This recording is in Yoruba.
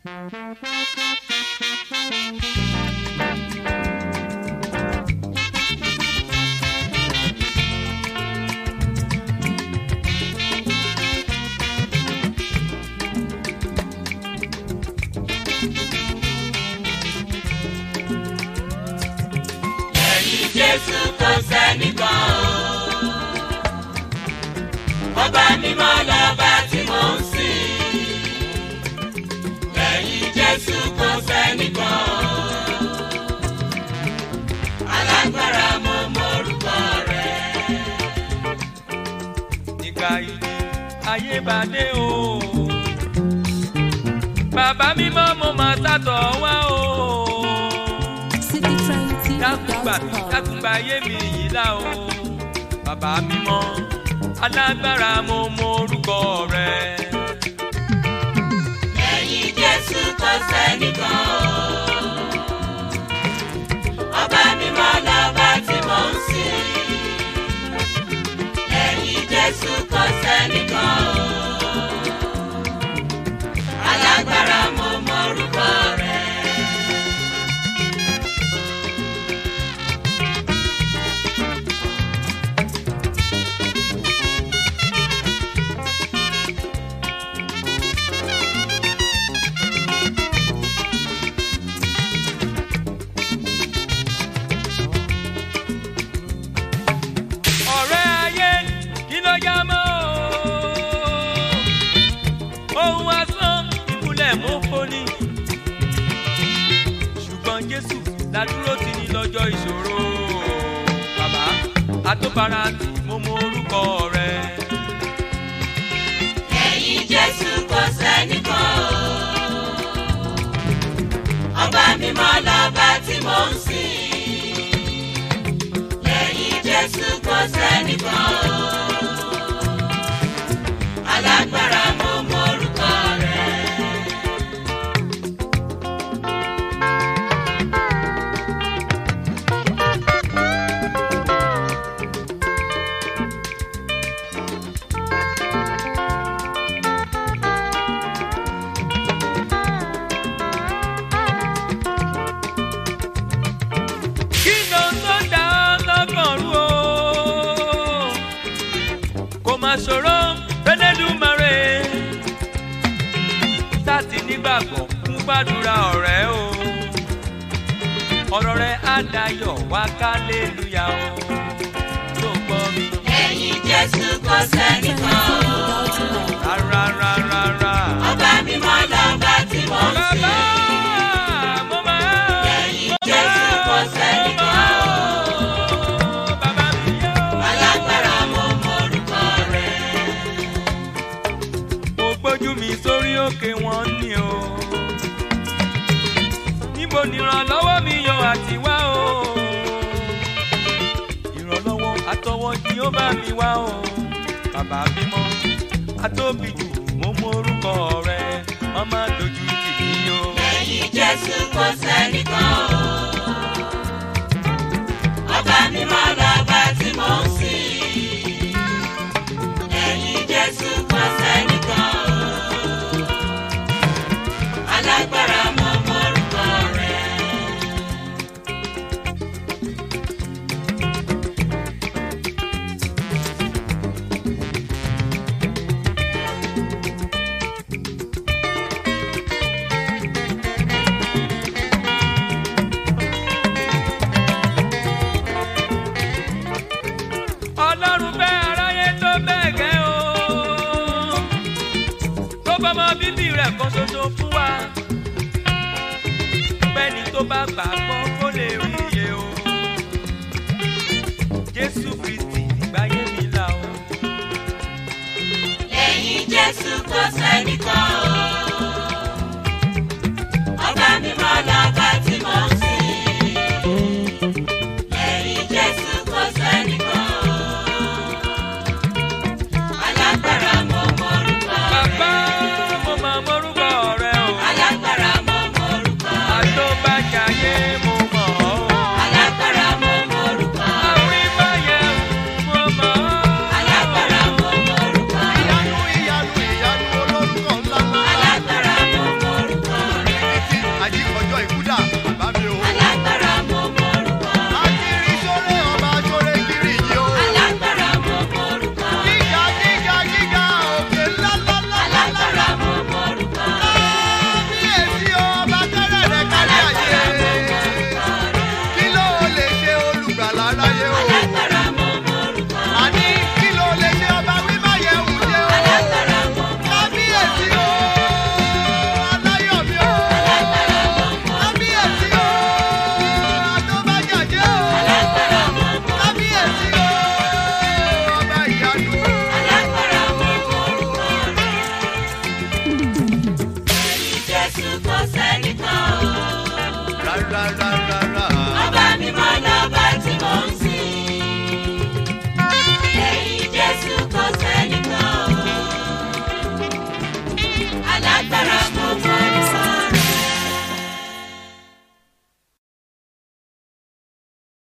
Lẹ́yìn Jésù kò sẹ́nìkan o. Ọba mímọ́ lọ́ba tí mò ń sìn. Lẹ́yìn Jésù kò sẹ́nìkan o. Alágbára mo mọ̀rúkọ rẹ̀. nígbà ìdí ayé bá dé o. bàbá mímọ́ mo máa sátọ̀ wá o. City Train TV. dákúgbà mi dákúgbà ayé mi yìí lá o. bàbá mímọ́ alágbára mo mọ orúkọ rẹ. Lẹ́yìn Jésù kò sẹ́nìkan o. Ọba mímọ́ lọ́ba tí mò ń sìn. Lẹ́yìn Jésù kò sẹ́nìkan o. Alágbára mo mọ̀rúkọ rẹ̀. ọ̀rẹ́ ayé kí ló yá mọ́ o. ohun asán ìmúlẹ̀ mọ́ foni. ṣùgbọ́n jésù ládúró ti ní lọ́jọ́ ìṣòro. bàbá àtọ́bára tí mo mọ orúkọ rẹ. Lẹ́yìn Jésù kò sẹ́nìkan o. Ọba mímọ́ lọ́ba tí mò ń sìn. Lẹ́yìn Jésù kò sẹ́nìkan o. Alágbára mo mọ̀rúkọ rẹ̀. kí ló ń tó dá lọ́kàn rú o. kò má ṣòro fẹ́lẹ́dùmarè. sáàtì nígbàgbọ́ fún gbàdúrà ọ̀rẹ́ o. ọ̀rọ̀ rẹ̀ á dayọ̀ wá kálélúyà o. tó gbọ́ mi. Lẹ́yìn Jésù kò sẹ́nìkan o. rárá rárá rárá. Ọba mímọ́ lọ́ba tí mò ń bàbá sìn. mo máa. Lẹ́yìn Jésù kò sẹ́nìkan o. bàbá mi yóò. Alágbára mo mọ̀rúkọ rẹ̀. mo gbójú mi sórí òkè wọn ni o. níbo ni ìrànlọ́wọ́ mi yọ àti wá o. ìrànlọ́wọ́ àtọwọ́ ni ó bá mi wá o. bàbá bímọ atóbi jù mo mọ orúkọ rẹ má má dojú tì mí o. Lẹ́yìn Jésù kò sẹ́nìkan o. Ọba mímọ́ lọ́ba tí mò ń sìn. Lẹ́yìn Jésù kò sẹ́nìkan o. Alágbára mo mọ̀rúkọ rẹ̀. ọlọ́run fẹ́ aráyé tó bẹ́ẹ̀ gẹ́ o. tó bọ́mọ bíbí rẹ̀ kan ṣoṣo fún wa. bẹ́ẹ̀ni tó bá gbà gbọ́ kó lè rí iye o. jésù kristi ìgbáyé mi là o. Lẹ́yìn Jésù kò sẹ́nìkan o. Ọba mímọ́ lọ́ba tí mò ń sìn. Lẹ́yìn Jésù kò sẹ́nìkan o. Alágbára mo mọ̀rúkọ bàbá rẹ̀. mo máa mọ́rúkọ rẹ o. Alágbára mo mọ̀rúkọ rẹ̀. àtọ́bàjáyé mo mọ̀ ọ́. Alágbára mo mọ̀rúkọ rẹ̀. àwọn ìbáyé mo mọ̀ ọ́. Alágbára mo mọ̀rúkọ rẹ̀. ìyanu ìyanu ìyanu olórúkọ ńlá ńlá. kò sẹ́nìkan o. rárá rárá